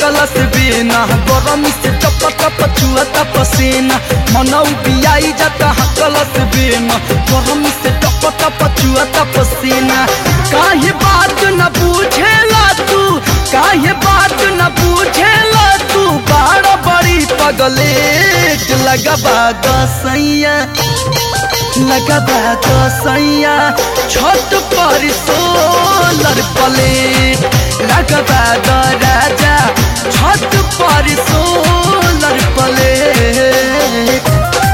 हकलस बिना गरम से टप टप चुअता पसीना मनौ बियाई जाता हकलस बिना गरम से टप टप चुअता पसीना काहे बात न पूछेला तू काहे बात न पूछेला तू बाड़ बड़ी पगलेट लगबा दसैया लगबा दसैया छत पर सोलर प्लेट लगबा द राजा छत पर सोलर प्लेट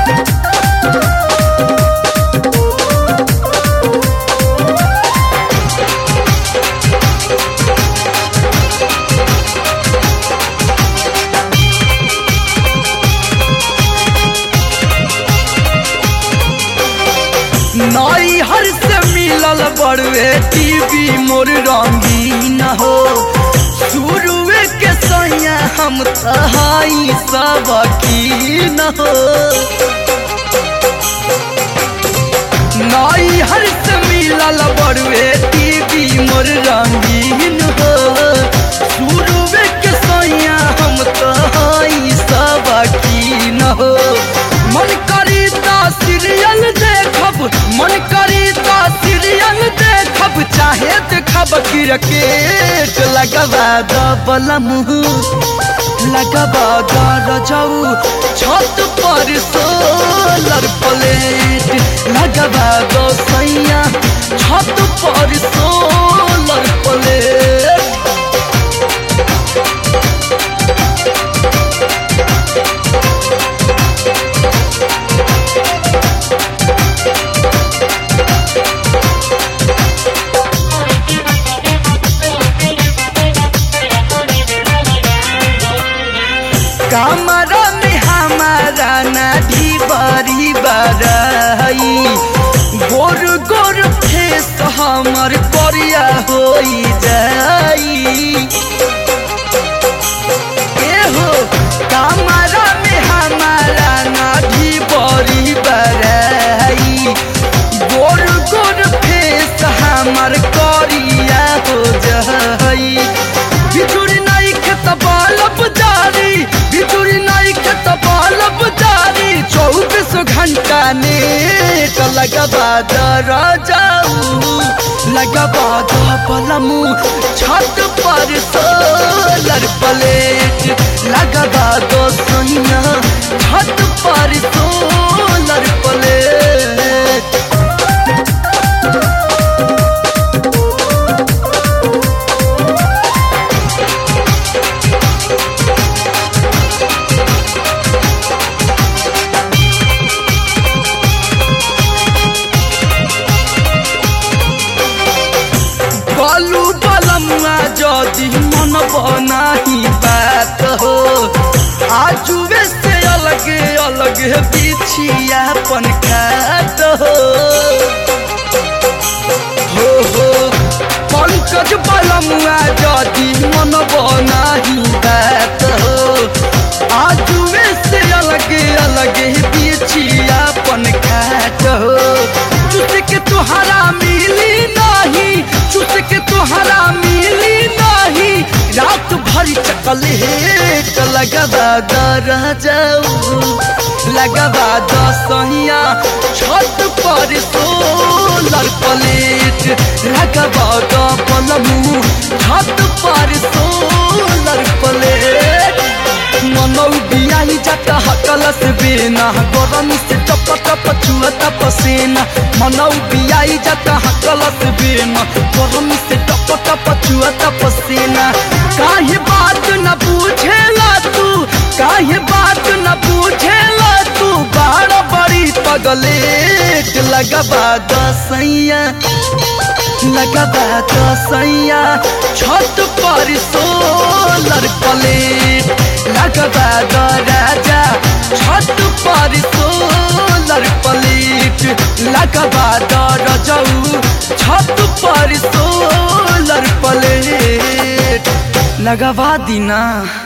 नई हर से मिलल बड़वे टीवी मोर रंगीन हो शुरुए के सैया हम तहाई सब की न हो नई हर से मिलल बड़वे टीवी मोर रंगीन हो शुरुए के सैया हम तहाई सब की न हो मन करी ता सीरियल देखब मन करी ता सीरियल देखब चाहे देखब क्रिकेट लगबा दबल मुँह लगबा रजऊ छत पर सोलर प्लेट लगबा दो सैया छत पर सोलर प्लेट कमरा में हमारा नाढ़ी बड़ी बड़ाई गोर गोर फेस हमर करिया हो जाई एहो कमरा में हमारा नाढ़ी बड़ी बड़ाई गोर गोर फेस हमर करिया हो जाई बिजुरी नहीं खेत बालब जारी बिजुरी नहीं खेत बालब जारी चौबीस घंटा नेट लगबा दर जाऊ लगबा पलमू छत पर सोलर प्लेट लगबा दो सोनिया छत पर सोलर प्लेट बालू बलमुआ जदि मन बनाही बात हो आजुए से अलग अलग बिछिया पन खात हो हो हो पंकज बलमुआ जदि मन बनाही बात हो आजुए से अलग अलग बिछिया पन खात हो चुट के तुहरा मिली नहीं चुट के तुहरा मिली नहीं रात भरी चकलेट लगबा दर जाऊ लगबा दसहिया छत पर सोलर प्लेट लगबा द पलमू छत पर सोलर प्लेट मनौ बियाही जाता हकलस बिना गरम से टप टप चुअता पसीना मनौ बियाही जाता हकलस बिना गरम से टप टप चुअता पसीना काहे बात न पूछेला तू काहे बात न पूछेला तू बाड़ बड़ी पगलेट लगबा दसैया लगबा दसैया छत पर सोलर प्लेट लगबा द राजा छत पर सोलर प्लेट लगबा द रजऊ छत पर सोलर प्लेट लगवा दीना